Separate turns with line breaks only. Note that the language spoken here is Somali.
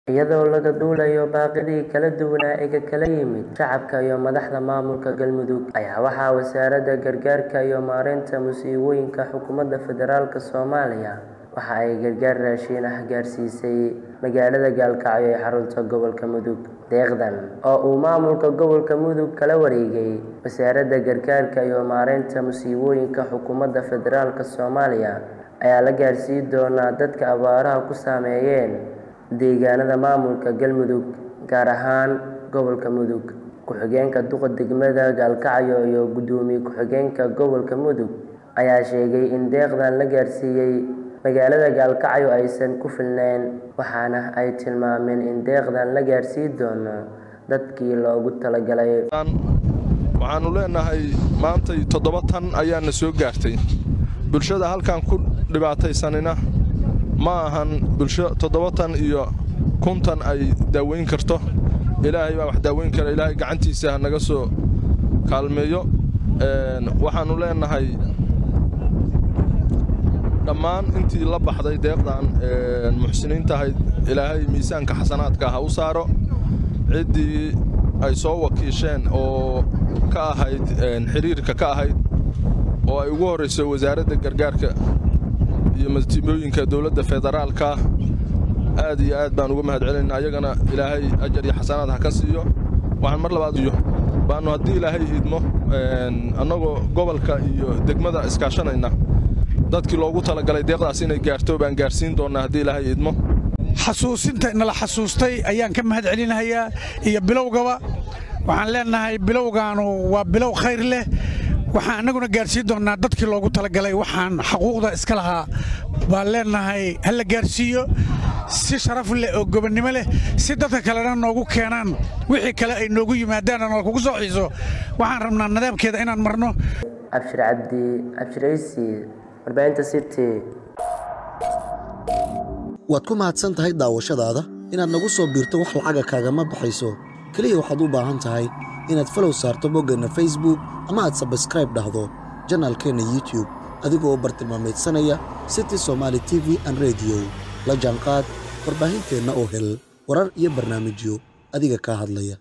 iyadoo laga duulayo baaqyadii kala duwanaa ee ka kala yimid shacabka iyo madaxda maamulka galmudug ayaa waxaa wasaaradda gargaarka iyo maareynta musiibooyinka xukuumadda federaalk soomaaliya waxa ay gargaar raashin ah gaarsiisay magaalada gaalkacyo ee xarunta gobolka mudug deeqdan oo uu maamulka gobolka mudug kala wareegay wasaaradda gargaarka iyo maareynta musiibooyinka xukuumadda federaalk soomaaliya ayaa la gaarsiin doonaa dadka abaaraha ku saameeyeen deegaanada maamulka galmudug gaar ahaan gobolka mudug ku-xigeenka duqa degmada gaalkacyo iyo gudoomiye ku-xigeenka gobolka mudug ayaa sheegay in deeqdan la gaarsiiyey magaalada gaalkacyo aysan ku filneyn waxaana ay tilmaameen in deeqdan la gaarsiin doono dadkii loogu talagalay
waxaannu leenahay maantay toddoba tan ayaana soo gaartay bulshada halkan ku dhibaataysanina ma ahan bulsho toddoba tan iyo kuntan ay daaweyn karto ilaahay baa wax daaweyn kara ilaahay gacantiisa ha naga soo kaalmeeyo waxaannu leenahay dhammaan intii la baxday deeqdan muxsiniinta ahayd ilaahay miisaanka xasanaadka ha u saaro ciddii ay soo wakiisheen oo ka ahayd xiriirka ka ahayd oo ay ugu horrayso wasaaradda gargaarka iyo masiibooyinka dowladda federaalka aad iyo aad baan uga mahad celinaa ayagana ilaahay ajar iyo xasanaad ha ka siiyo waxaan mar labaad iyo baannu haddii ilaahay idmo annagoo gobolka iyo degmada iskaashanayna dadkii loogu talagalay deeqdaas inay gaarto baan gaarsiin doonnaa haddii ilaahay idmo
xasuusinta nala xasuustay ayaan ka mahad celinahayaa iyo bilowgaba waxaan leennahay bilowgaanu waa bilow khayr leh waxaan annaguna gaarsiin doonnaa dadkii loogu talagalay waxaan xaquuqda iska lahaa baan leennahay ha la gaarsiiyo si sharaf leh oo gobonnimo leh si dadka kalena noogu keenaan wixii kale ay noogu yimaadaan oo kugu soo xiiso waxaan rabnaa nidaamkeeda inaan marno
abshir cabdi abshiraysi warbaahinta city
waad ku mahadsan tahay daawashadaada inaad nagu soo biirto wax lacaga kaagama baxayso keliya waxaad u baahan tahay inaad falow saarto boggeenna facebook ama aad sabskraib dhahdo janaalkeenna youtube adigoo bartilmaamaydsanaya city somaali t v an rediyo la jaanqaad warbaahinteenna oo hel warar iyo barnaamijyo adiga kaa hadlaya